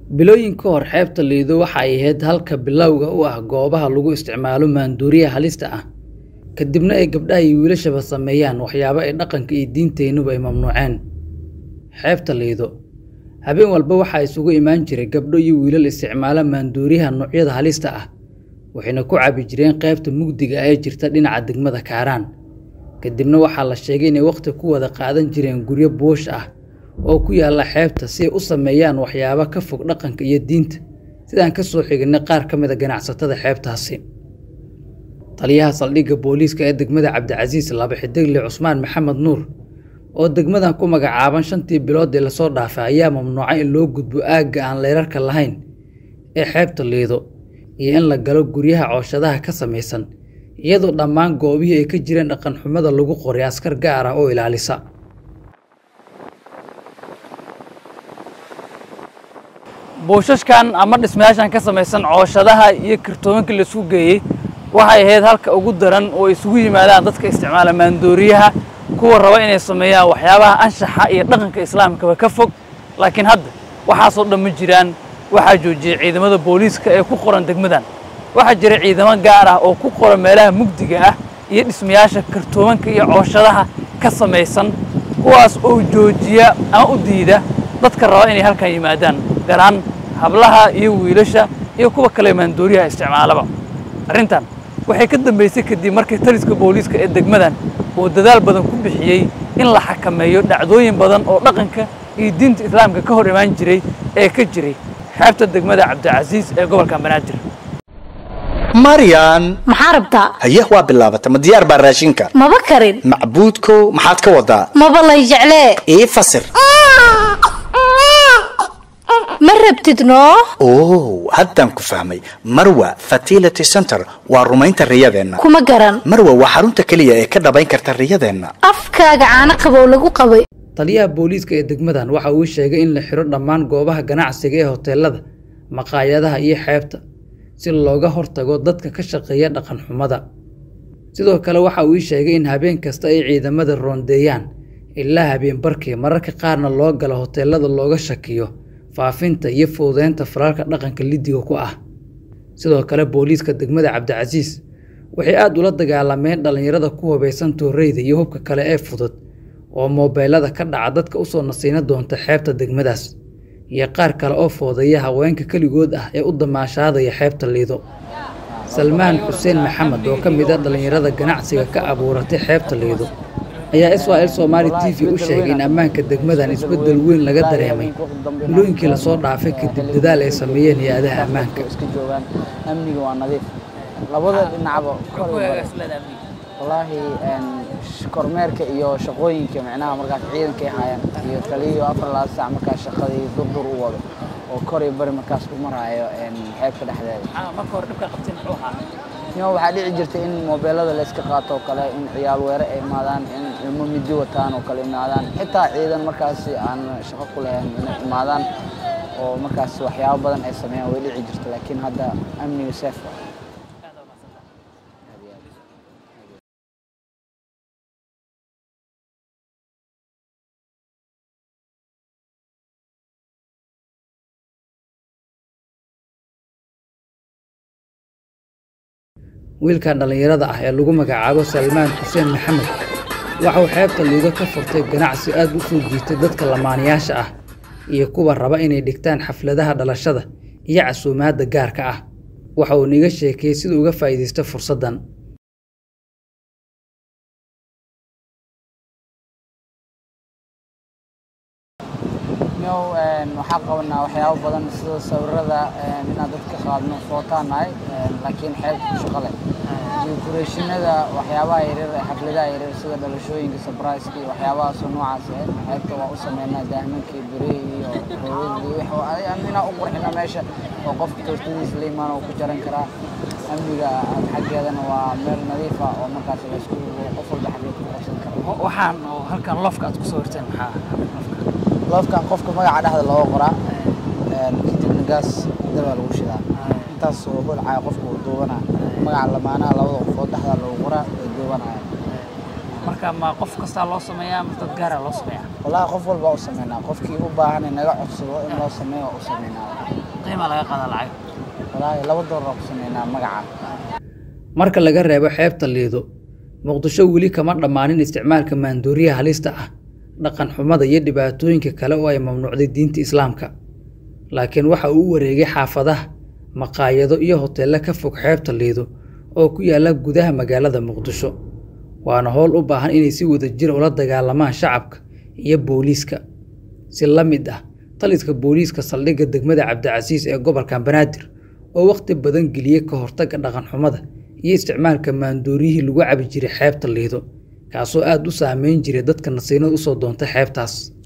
Bilooyin ka hor, xeebta Lido waxa ay ahayd halka bilowga u ah goobaha lagu isticmaalo maandooriyaha halista ah, ka dibna ay gabdhaha iyo wiilashaba sameeyaan waxyaabo ay dhaqanka iyo diinteennuba ay mamnuuceen. Xeebta Lido, habeen walba waxaa isugu imaan jiray gabdho iyo wiilal isticmaala maandooriyaha noocyada halista ah, waxayna ku cabi jireen qaybta mugdiga ah ee jirta dhinaca degmada Kaaraan. Kadibna waxaa la sheegay inay waqti ku wada qaadan jireen guryo buush ah oo ku yaalla xeebta si ay u sameeyaan waxyaabo ka fog dhaqanka iyo diinta, sida aan ka soo xignay qaar ka mid ah ganacsatada xeebtaasi. Taliyaha saldhigga booliiska ee degmada Cabdicasiis laba xidigle Cusmaan Maxamed Nuur oo degmadan ku magacaaban shantii bilood ee lasoo dhaafay ayaa mamnuucay in loo gudbo aagga aan leerarka lahayn ee xeebta Lido iyo in la galo guryaha cooshadaha ka samaysan, iyadoo dhammaan goobihii ay ka jireen dhaqan xumada lagu qoray askar gaar ah oo ilaalisa. buushashkan ama dhismayaashan ka samaysan cooshadaha iyo kartoomanka la isugu geeyey waxay ahayd halka ugu daran oo isugu yimaadaan dadka isticmaala maandooriyaha kuwa raba inay sameeyaan waxyaabaha anshaxa iyo dhaqanka islaamkaba ka fog laakiin hadda waxaasoo dhan ma jiraan waxaa joojiyey ciidamada booliiska ee ku qoran degmadan waxaa jira ciidamo gaar ah oo ku qoran meelaha mugdiga ah iyo dhismayaasha kartoomanka iyo cooshadaha ka samaysan kuwaas oo joojiya ama u diida dadka raba inay halkan yimaadaan gaar ahaan hablaha iyo wiilasha iyo kuwa kale maandooriyaha isticmaalaba arrintan waxay ka dambaysay kadib markii taliska booliiska ee degmadan uu dadaal badan ku bixiyey in la xakameeyo dhacdooyin badan oo dhaqanka iyo diinta islaamka ka hor imaan jiray ee ka jiray xeebta degmada cabdicasiis ee gobolka banaadir maryan maxaa rabtaa haye waa bilaabata ma diyaar baa raashinka maba karin macbuudkow maxaad ka wadaa maba lay jeclee ii fasir ma rabtid noo oo haddaan ku fahmay marwa fertility center waa rumaynta riyadeenna kuma garan marwa waa xarunta keliya ee ka dhabayn karta riyadeenna afkaaga caano qabow lagu qabay taliyaha booliiska ee degmadan waxa uu sheegay in la xiro dhammaan goobaha ganacsiga ee hoteelada maqaayadaha iyo xeebta si looga hortago dadka ka shaqeeya dhaqan xumada sidoo kale waxa uu sheegay in habeen kasta ay ciidamada roondeeyaan ilaa habeen barkii mararka qaarna loo galo hoteelada looga shakiyo faafinta iyo fududeynta falalka dhaqanka lidiga ku ah sidoo kale booliiska degmada cabdicasiis waxay aad ula dagaalameen dhallinyarada ku hubaysan tooreyda iyo hubka kale ee fudud oo moobeelada ka dhaca dadka usoo nasiino doonta xeebta degmadaas iyo qaar kale oo foodeeya haweenka keligood ah ee u damaashaadaya xeebta liido salmaan xuseen maxamed oo ka mid ah dhallinyarada ganacsiga ka abuuratay xeebta liido ayaa israel somaali t v u sheegay in ammaanka degmadan isbeddel weyn laga dareemay bilooyinkii lasoo dhaafay kadib dadaal ay sameeyeen hay-adaha ammaanka iska joogaan amniga waa nadiif labada dhinacba wallaahi kormeerka iyo shaqooyinka micnaha markaas ciidanka ay hayaan iyo taliyo afar labaad saac markaas shaqadii durdur u wado oo kor iyo bari markaas u maraayo xeebta dhexdeeda marka hore dhibka qabtay muxuu ahaa nima waxaa dhici jirta in moobeelada la iska qaato oo kale in ciyaal weere ay imaadaan in ilmo midi wataan oo kale imaadaan xitaa ciidan markaasi aan shaqo ku lahayn inay imaadaan oo markaas waxyaabo badan ay sameeyaan way dhici jirta laakiin hadda amniga safe waa wiilkan dhallinyarada ah ee lagu magacaabo salmaan xuseen maxamed waxa uu xeebta liido ka furtay ganacsi aad u soo jiitay dadka lamaanayaasha ah iyo kuwa raba inay dhigtaan xafladaha dhalashada iyo casuumaadda gaarka ah waxa uu niga sheekeeyey sida uga faa'iidaysta fursaddan waxaa qabanaa waxyaabo badan sida sawirada inaan dadka qaadno footaanahay laakiin xeebta ku shaqo leh decorationada waxyaabaha yaryar ee xafladaha yaryar sida dhalashooyinka surprise-ka iyo waxyaabahaasoo noocaas ah xeebta waa u sameynaa daahmankii birihii iyo roodadii inaan u qurxina meesha oo qofka toostadiisa la imaan oo ku jaran karaa amniga xaggeedana waa meel nadiif ah oo markaas laysku qof walba xaggeed ku qabsan kara waxaan oo halkan lofka aad ku soo horteen maxaa loofkan qofka magaca dhexda looga qoraa kadibna gaas dabaa lagu shidaa intaas oo holcaya qofka uu duubanaa magaca lamaanaha labada qofood dhexda loogu qoraa way duubanaya marka ma qof kastaa loo sameeyaa ma dad gaara loo sameeyaa wallaahi qof walba u sameynaa qofkii u baahan in naga codsado in loo sameeyo waa u sameynaa qiimaa laga qaadaa lacag wallaahi laba doolar ku sameynaa magaca marka laga reebo xeebta liido muqdisho weli kama dhammaanin isticmaalka maandooriyaha halista ah dhaqan xumada iyo dhibaatooyinka kale oo ay mamnuucday diinta islaamka laakiin waxa uu u wareegay xaafadaha maqaayado iyo hoteello ka fog xeebta liido oo ku yaalla gudaha magaalada muqdisho waana howl u baahan inay si wadajir ula dagaalamaan shacabka iyo booliiska si la mid ah taliska booliiska saldhigga degmada cabdicasiis ee gobolka banaadir oo wakhti badan geliyey ka hortagga dhaqan xumada iyo isticmaalka maandooriyihii lagu cabi jiray xeebta liido kaasoo aad u saameyn jiray dadka nasiinada usoo doontay xeebtaas